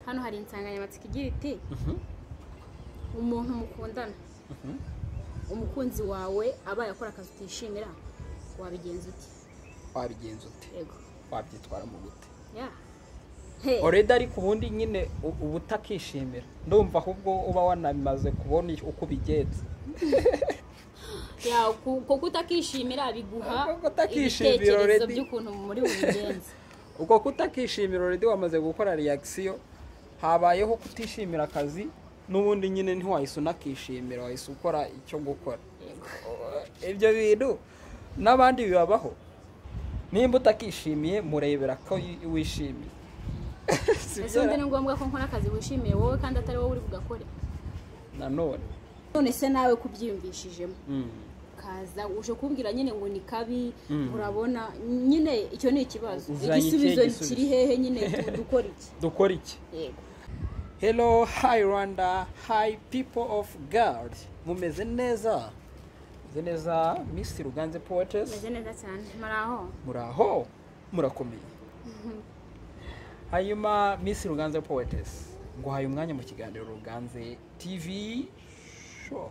hano hari insanganyamatsiko igira iti umuntu mukundana umukunzi wawe abaye akora akazi utishimira wabigenza ute wabigenza ute yego wabyitwaramo gute ya Hey. oreda ariko ubundi nyine u- uba utakishimira ndumva ahubwo uba wanamaze kubona uko ubigenza Ya, ku- kuko utakishimira biguha Kuko utakishimira ibitekerezo already. by'ukuntu muri bubigenza ubwo kutakishimira oredi wamaze gukora reakisiyo habayeho kutishimira akazi n'ubundi nyine ntiwahise unakishimira wahise ukora icyo gukora ibyo bintu n'abandi bibabaho nimba utakishimiye murebera ko y- wishimiye Si ese undi byo? ni ngombwa ko nkora akazi wishimiye wowe kandi atari wowe uri bugakore nanone none se nawe kubyiyumvishijemo Mm. kaza uje kumbwira nyine ngo ni kabi Mm. urabona nyine icyo ni ikibazo Uzanye iki igisubizo igisubizo? kiri hehe nyine du- dukora iki dukora iki yego hello hi rwanda hi people of god mumeze neza mumeze neza miss ruganze poetes meze neza cyane muri aho muraho murakomeye hanyuma miss ruganze poetes ngo haye umwanya mu kiganiro ruganze tv show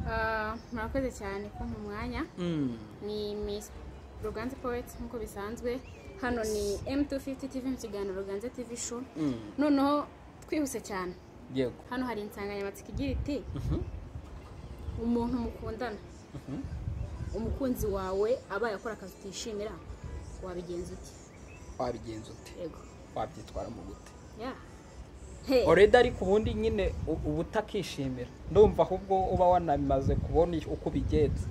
Ah, murakoze cyane ko mu mwanya Mm. ni miss ruganze poet nk'uko bisanzwe hano ni m250 tv mu kiganiro ruganze tv show Mm. noneho twihuse cyane yego hano hari insanganyamatsiko igira iti Mhm. umuntu mukundana Mhm. umukunzi wawe abaye akora akazi utishimira wabigenza ute wabigenza ute yego wabyitwaramo gute ya Hey. oreda ariko ubundi nyine u- uba utakishimira ndumva ahubwo uba wanamaze kubona uko ubigenza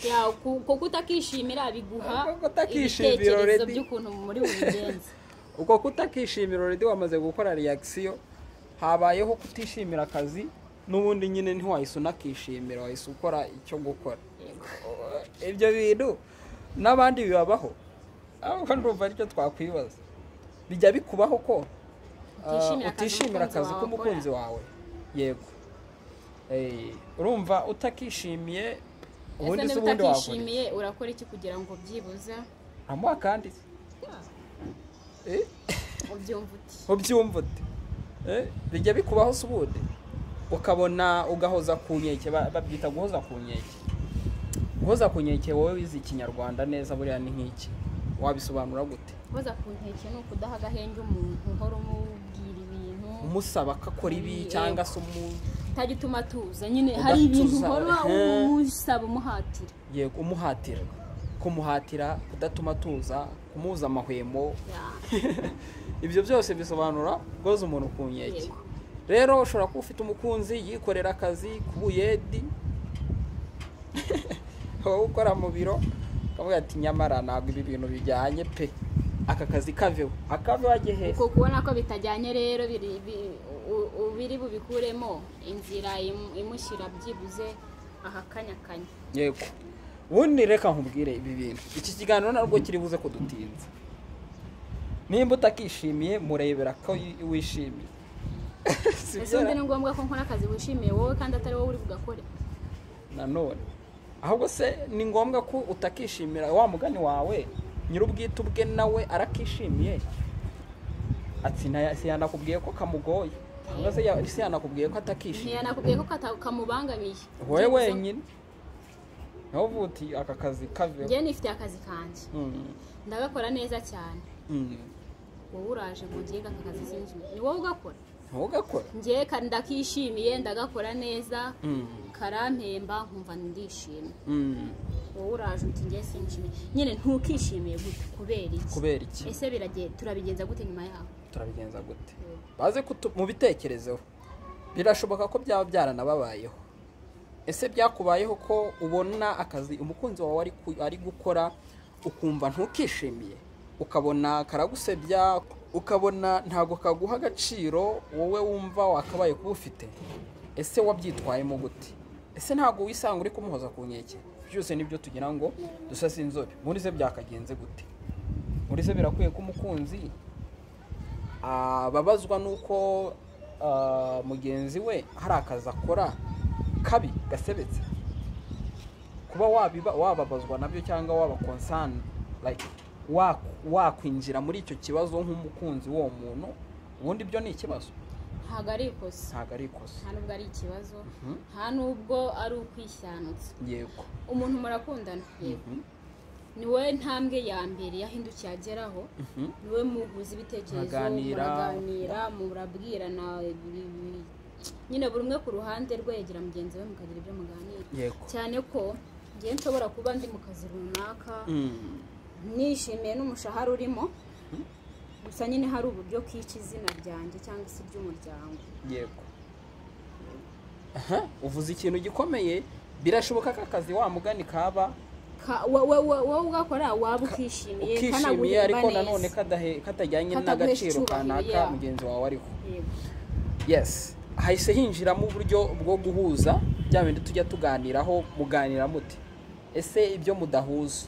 Ya, ku- kuko utakishimira biguha Kuko utakishimira ibitekerezo already. by'ukuntu muri bubigenza ubwo kutakishimira oredi wamaze gukora reakisiyo habayeho kutishimira akazi n'ubundi nyine ntiwahise unakishimira wahise ukora icyo gukora yego ibyo bintu n'abandi bibabaho ahubwo ndumva aricyo twakwibaza bijya bikubaho ko ah, Utishimira akazi utishimira akazi umukunzi wawe k'umukunzi wawe yego Eh, urumva utakishimiye ubundi ese se niba ubundi wakora utakishimiye urakora iki kugira ngo byibuze amuha kandi eh ubyumve uti ubyumva ute Eh, bijya bikubaho se ubundi ukabona ugahoza ku nkeke ba- babyita guhoza ku nkeke guhoza ku nkeke wowe wize ikinyarwanda neza buriya ni nk'iki wabisobanura gute koza ku nkeke ni ukudaha agahenge umuntu uhora umubwira ibintu umusaba ko akora ibi Yego. cyangwa se umu utajya utuma atuza nyine hari ibintu Udatuza, uhora eh. umusaba umuhatira yego umuhatira kumuhatira kudatuma tuza kumuza amahwemo Ya, ibyo byose bisobanura guhoza umuntu ku nkeke Yego. rero ushobora kuba ufite umukunzi yikorera akazi k'ubuyedi wowe ukora mu biro ukavuga ati nyamara ntabwo ibi bintu bijyanye pe aka kazi kaveho akaveho ajye hehe uko kubona ko bitajyanye rero biri bi- u- u- biri bubikuremo inzira imu- imushyira byibuze ahakanyakanya yego ubundi reka nkubwire ibi bintu iki kiganiro ntabwo kiri buze kudutinza nimba utakishimiye murebera ko y- wishimiye Si ese byo undi ra- ni ngombwa ko nkora akazi wishimiye wowe kandi atari wowe uri bugakore nanone ahubwo se ni ngombwa ko utakishimira wa mugani wawe nyir'ubwite ubwe nawe arakishimiye ati "Naya- si yanakubwiye ko kamugoye cyangwa se ya- si yanakubwiye ko atakishimiye ntiyanakubwiye ko kata- kamubangamiye wowe Byibuze. wenyine nawe uvuga uti aka kazi kaveho njyewe nifitiye akazi kanjye Mm, ndagakora neza cyane mm. wowe uraje ngo ugire aka kazi sinjye ni wowe ugakora ntugakore njyewe ka- ndakishimiye ndagakora neza Mm, karampemba nkumva ndishimye mm. wowe uraje uti njye sinshimiye nyine ntukishimiye gute kubera iki kubera iki ese birage turabigenza gute nyuma yaho turabigenza gute baze kutu- mu bitekerezo birashoboka ko byaba byaranababayeho ese byakubayeho ko ubona akazi umukunzi wawe ari ku- ari gukora ukumva ntukishimiye ukabona karagusebya ukabona ntabwo kaguha agaciro wowe wumva wakabaye kuba ufite ese wabyitwayemo gute ese ntabwo wisanga uri kumuhoza ku nkeke byose nibyo tugira ngo dusase inzobe muri se byakagenze gute muri se birakwiye ko umukunzi ababazwa n'uko ah, mugenzi we hari akazi akora kabi gasebetse kuba wabiba- wababazwa nabyo cyangwa waba konsani like waku- wakwinjira muri icyo kibazo nk'umukunzi w'uwo muntu ubundi byo ni ikibazo ntabwo ari ikosa ntabwo ari ikosa nta nubwo ari ikibazo Mhm. nta nubwo ari ukwishyanyutsa yego umuntu murakundana yego Mhm. ni wowe ntambwe ya mbere yahindukiye ageraho Mhm. ni wowe muhuza ibitekerezo Mukaganira. muraganira murabwirana ibi- ibi- nyine buri umwe ku ruhande rwe yegera mugenzi we mukagira ibyo muganira yego cyane ko ngewe nshobora kuba ndi mu kazi runaka Mm. nishimiye n'umushahara urimo gusa nyine hari uburyo kica izina ryanjye cyangwa se ry'umuryango yego aha uvuze ikintu gikomeye birashoboka ko akazi wa mugani kaba Ka- wa- wa- wa- wowe ugakora waba ukishimiye ukishimiye kanaguhemba ariko neza. nanone kadahe- katajyanye Kataguhesha n'agaciro icyubahiro, kanaka yeah. mugenzi wawe ariho Yego. yes hahise hinjiramo uburyo bwo guhuza bya bindi tujya tuganiraho muganira muti ese ibyo mudahuza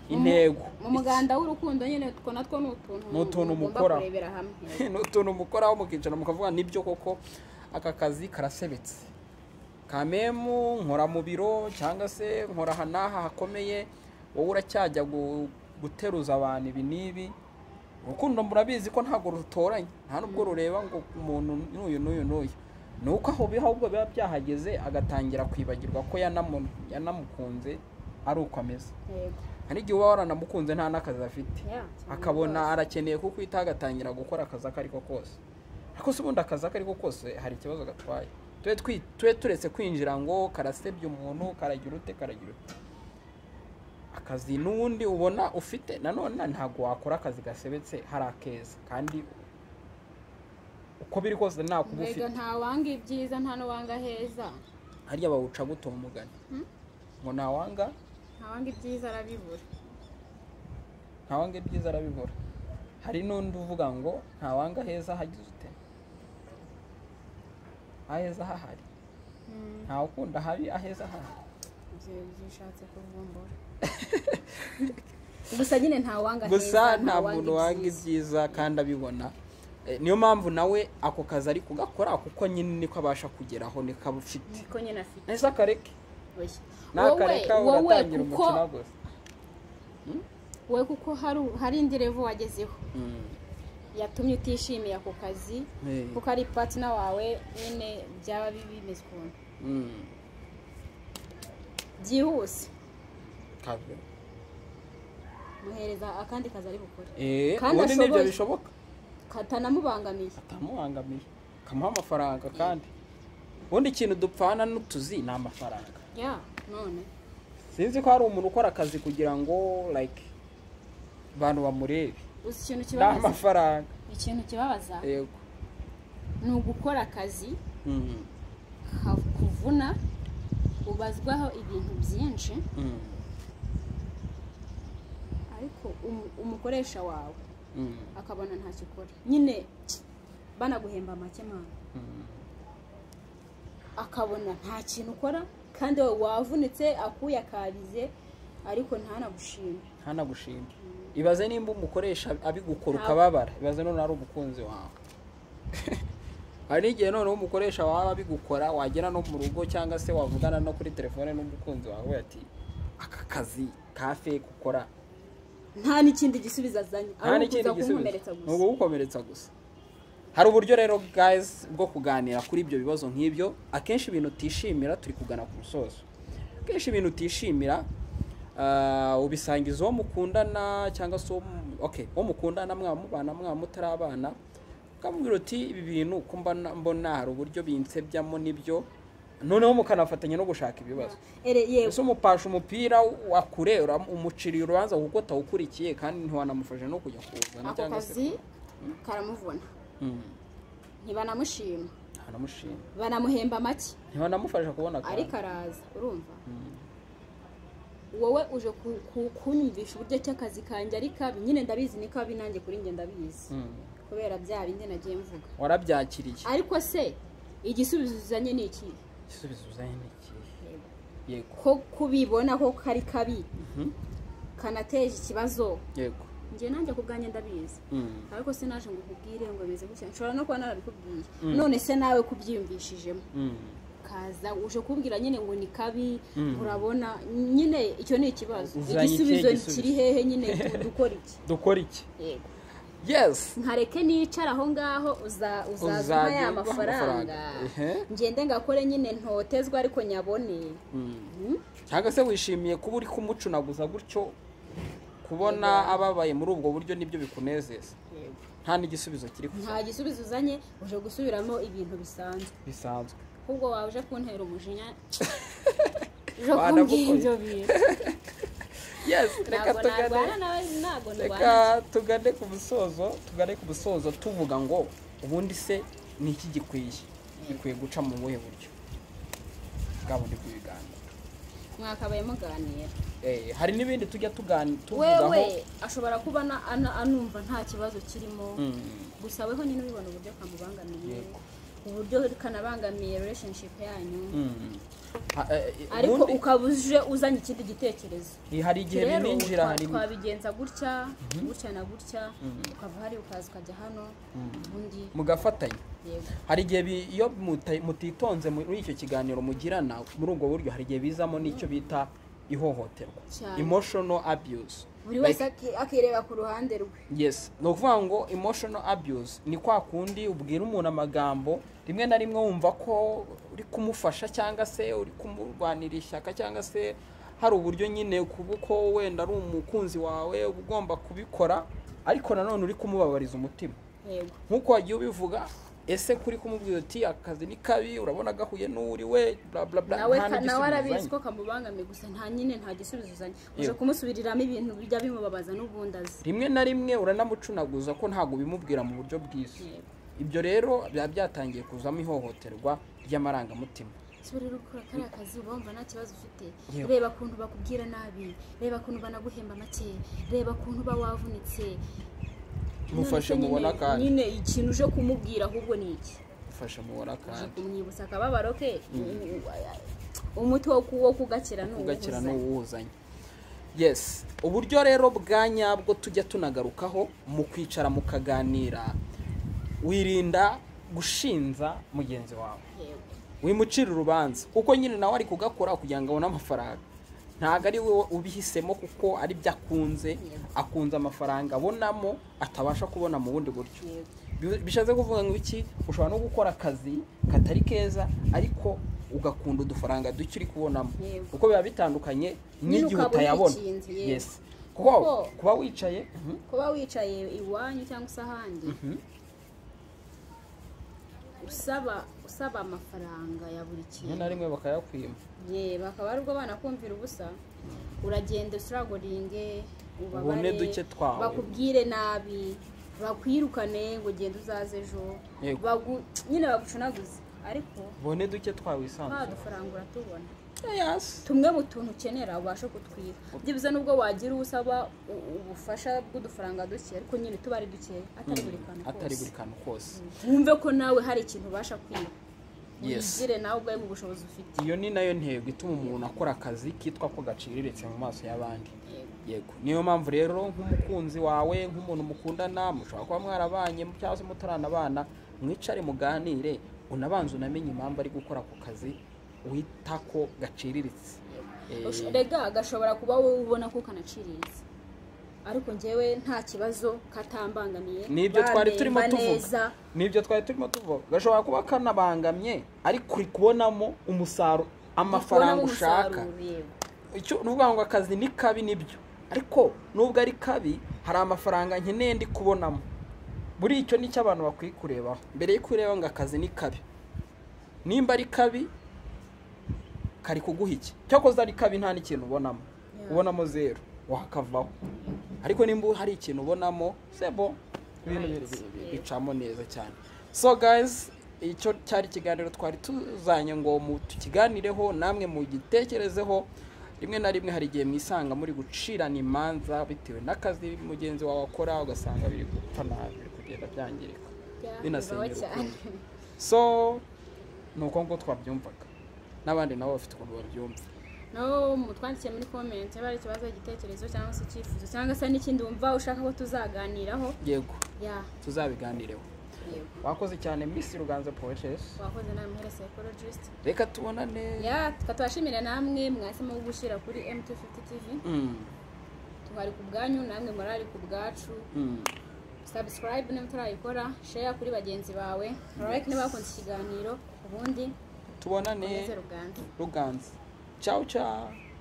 intego mu muganda w'urukundo nyine utwo natwo ni utuntu Ni utuntu mugomba mukora. kurebera hamwe Iki- ni utuntu mukoraho mukicara mukavuga nibyo koko aka kazi karasebetse kamemu nkora mu biro cyangwa se nkora aha n'aha hakomeye wowe uracyajya gu- guteruza abantu ibi n'ibi urukundo murabizi ko ntabwo rutoranye nta n'ubwo rureba ngo umuntu n'uyu n'uyu n'uyu ni uko aho biha ahubwo biba byahageze agatangira kwibagirwa ko yanamu- yanamukunze ari uko ameze Yego. hari igihe uba waranamukunze nta n'akazi afite Yeah, cyane akabona rwose. arakeneye kukwita agatangira gukora akazi ako ariko kose ariko se ubundi akazi ako ariko kose hari ikibazo gatwaye tube twi- tube turetse kwinjira ngo karasebya umuntu karagira ute karagira ute akazi n'ubundi ubona ufite nanone ntabwo wakora akazi gasebetse hari akeza kandi uko biri kose nta kuba mbega ufite nta wanga ibyiza nta n'uwanga heza harya bawuca guto umugani Hmm? ngo ntawanga nta wanga ibyiza arabibura ntawanga ibyiza arabibura hari n'undi uvuga ngo ntawanga heza hagize ute aheza hahari Mm, ntawukunda habi aheza hahari ibyo bishatse kuvumbura gusa nyine nta wanga gusa heza nta muntu wanga ibyiza. ibyiza kandi abibona Eh, niyo mpamvu nawe ako kazi ari kugakora kuko nyine niko abasha kugeraho niko aba afite niko nyine afite nahise akareke Oya. nakareka wowe uratangira kuko umukino gusa wowe kuko hari hari indi revo wagezeho Mm. yatumye utishimiye ako kazi Eh. kuko ari patina wawe nyine byaba bi- bimeze ukuntu Mm. byihuse Kazi. muhereza akandi kazi ari bukore Eh, Kandi ubundi nibyo ashoboye. bishoboka katanamubangamiye atamubangamiye kamuha amafaranga kandi ubundi ikintu dupfana n'utuzi ni amafaranga ya none sinzi ko hari umuntu ukora akazi kugira ngo like abantu bamurebe uzi ikintu ni kibabaza amafaranga ikintu kibabaza yego ni ugukora akazi Mm, kavuna ubazwaho ibintu byinshi mm, ariko umu- umukoresha wawe mm, akabona ntacyo ukora nyine banaguhemba make mwana mm. akabona nta kintu ukora kandi wowe wavunitse akuya akabize ariko ntanagushime ntanagushimbe ibaze nimba umukoresha abigukora Nta- ukababara ibaze none ari umukunzi wawe hari n'igihe noneho umukoresha wawe abigukora wagera no mu rugo cyangwa se wavugana no kuri telefone n'umukunzi wawe ati aka kazi kafe gukora nta n'ikindi gisubizo azanye nta ahubwo n'ikindi kuza gisubizo kumumeretsa ni gusa ukugukomeretsa gusa hari uburyo rero guys bwo kuganira kuri ibyo bibazo nk'ibyo akenshi ibintu utishimira turi kugana ku musozo akenshi ibintu utishimira ah, ubisangiza uwo mukundana cyangwa se uwo mu- okay, uwo mukundana mwaba mubana mwaba mutarabana ukamubwira uti ibi bintu ko mbona mbona hari uburyo binsebyamo nibyo noneho mukanafatanya no gushaka ibibazo ere ese yego umupasha umupira wa kure ura- umuciriye urubanza kuko utawukurikiye kandi ntiwanamufashe no kujya kuwuzana ako cyangwa se kazi karamuvuna Mm, ntibanamushima ntanamushima banamuhemba make ntiwanamufasha kubona akazi. ariko araza urumva wowe uje ku- ku- kunyumvisha uburyo cy'akazi kanjye ari kabi nyine ndabizi ni kabi nanjye kuri njye ndabizi Mm, kubera bya bindi nagiye mvuga warabyakiriye ariko se igisubizo uzanye ni iki igisubizo uzanye ni ikihe yego ko kubibona ko kari kabi Mhm, kanateje ikibazo yego njye nanjye ku bwanjye ndabizi Mm, ariko se naje ngo ukubwire ngo bimeze gutya nshobora no kuba narabikubwiye Mm. none se nawe kubyiyumvishijemo mm, kaza uje kumbwira nyine ngo ni kabi Mm. urabona nyine icyo ni ikibazo Uzanye ikihe igisubizo gisubizo? kiri hehe nyine tu- dukora iki dukora iki yego yesi nkareke nicara aho ngaho uza- uzazuma Uzajya ya ubaha mafaranga amafaranga. Ehe. ngende ngakore nyine ntotezwa ariko nyabone Mm. cyangwa se wishimiye kuba uri kumucunaguza gutyo kubona ababaye muri ubwo buryo nibyo bikunezeza Yego. nta n'igisubizo kiri kuza nta gisubizo uzanye uje gusubiramo ibintu bisanzwe bisanzwe ahubwo wawe uje kuntera umujinya uje Wana kumbwira bukoye. ibyo bintu yesi reka ntabwo tugane narwana nawe ntabwo reka ndwana tugane ku musozo tugane ku musozo tuvuga ngo ubundi se ni iki gikwiye gikwiye guca mu buhe buryo bwabo ndi kubiganira mwakabaye muganira Eh, hari n'ibindi tujya tugani tuvugaho wewe ashobora kuba na- ana- anumva nta kibazo kirimo Mm. gusa weho nyine ubibona uburyo kamubangamiye Yego. uburyo kanabangamiye relationship yanyu Mm. Ha- eh, eh, ariko ubundi- ukaba uje uzanye ikindi gitekerezo Eh, hari igihe Rero, bininjira twa- hari twabigenza gutya gutya na gutya ukava hari ukaza ukajya hano ubundi mugafatanya yego hari igihe bi- iyo muta- mutitonze muri icyo kiganiro mugirana muri ubwo buryo hari igihe bizamo n'icyo bita ihohoterwa Cyane. emotional abuse buri Like- wese aki- akireba ku ruhande rwe yes ni ukuvuga ngo emotional abuse ni kwa kundi ubwira umuntu amagambo rimwe na rimwe wumva ko uri kumufasha cyangwa se uri kumurwanira ishyaka cyangwa se hari uburyo nyine kuba uko wenda ari umukunzi wawe uba ugomba kubikora ariko nanone uri kumubabariza umutima yego nk'uko wagiye ubivuga ese kuri kumubwira uti akazi ni kabi urabona gahuye n'uri we bla bla bla nawe nta ka- nawe n'igisubizo arabizi uzanye. ko kamubangamiye gusa nta nyine nta gisubizo uzanye uje Yego. kumusubiriramo ibintu bijya bimubabaza n'ubundi azi rimwe na rimwe uranamucunaguza ko ntabwo ubimubwira mu buryo bwiza Yego. ibyo rero biba byatangiye kuzamo ihohoterwa ry'amarangamutima ese rero ukora kariya kazi uba wumva nta kibazo ufite Yego. reba ukuntu bakubwira nabi reba ukuntu banaguhemba make reba ukuntu uba wavunitse mufashe None se mubona nyine- akanya nyine ikintu uje kumubwira ahubwo ni iki mufashe mubona uje akanya kumwibutsa akababaro ke umuti wo ku- wo kugakira ni ugakira uwuhuza. n'uwuzanye yes uburyo rero bwa nyabwo tujya tunagarukaho mu kwicara mukaganira wirinda gushinza mugenzi wawe Yego. wimucira urubanza kuko nyine nawe ari kugakora kugira ngo abone amafaranga ntabwo ari we ubihisemo kuko ari byo akunze akunze amafaranga abonamo atabasha kubona mu bundi buryo Yego. Bi- bishatse kuvuga ngo iki ushobora no gukora akazi katari keza ariko ugakunda udufaranga duke uri kubonamo Yego. kuko biba bitandukanye Nyine n'igihe ukaba utayabona uyikinze, yego. yes kuko Kuko- kuba wicaye mhm, kuba wicaye iwanyu cyangwa se ahandi usaba usaba amafaranga ya buri rimwe kintu na rimwe bakayakwima ye bakaba ari ubwo abana kumvira ubusa uragenda usiragoringe Ubone duke twawe. bakubwire nabi bakwirukane ngo ugende uzaze ejo Yego. Bagu- nyine bagucunaguze ariko ubone duke twawisanzura dufaranga uratubona yes tumwe mu tuntu ukenera ubashe kutwiba byibuze n'ubwo wagira uwo usaba u- ubufasha bw'udufaranga duke ariko nyine tuba ari duke atari buri kantu atari kose buri kantu kose wumve ko nawe hari ikintu ubasha kwiba Yes. wigire nawe ubwawe mu bushobozi ufite iyo ni nayo ntego ituma umuntu akora akazi kitwa ko gaciriritse mu maso y'abandi yego niyo mpamvu rero nk'umukunzi wawe nk'umuntu mukundana mushobora kuba mwarabanye cyangwa se mutaranabana mwicare muganire unabanze unamenye impamvu ari gukora ako kazi wita ko gaciriritse Eh, Ush- rega gashobora kuba wowe ubona ko kanaciriritse ariko njyewe nta kibazo katambangamiye nibyo twari bamemba turimo neza. tuvuga nibyo twari turimo tuvuga gashobora kuba kanabangamye ariko uri kubonamo umusaruro amafaranga Ndikubonamo ushaka umusaruro, yego. icyo ni ukuvuga ngo akazi ni kabi nibyo ariko nubwo ari kabi hari amafaranga nkeneye ndi kubonamo buri icyo ni cyo abantu bakwiye kurebaho mbere yo kureba ngo akazi ni kabi nimba ari kabi kari kuguha iki cyakoze ari kabi nta n'ikintu ubonamo Yeah. ubonamo zeru wakavaho ariko nimba hari ikintu ubonamo sebo ibintu biri- biri- biri- bicamo neza cyane so guys icyo cyari ikiganiro twari tuzanye ngo mu- tukiganireho namwe mu gitekerezeho rimwe na rimwe hari igihe mwisanga muri gucirana imanza bitewe n'akazi mugenzi wawe akora ugasanga biri gupfa nabi biri kugenda byangirika Byabibaho binasenyera cyane. urukundo. so ni uko nguko twabyumvaga n'abandi nabo bafite ukuntu babyumva nabo mutwandikiye muri comment niba hari ikibazo igitekerezo cyangwa se icyifuzo cyangwa se n'ikindi wumva ushaka ko tuzaganiraho yego ya tuzabiganireho yego wakoze cyane misi ruganze poetesi wakoze nawe muhera psychologist reka tubonane ya tukatubashimira namwe mwahisemo gushyira kuri mt50 tv Mm, twari ku bwanyu namwe murari ku bwacu mm. subscribe niba utarayikora share kuri bagenzi bawe like niba wakunze ikiganiro ubundi tubonane ukomeze ruganze ruganze ciao ciao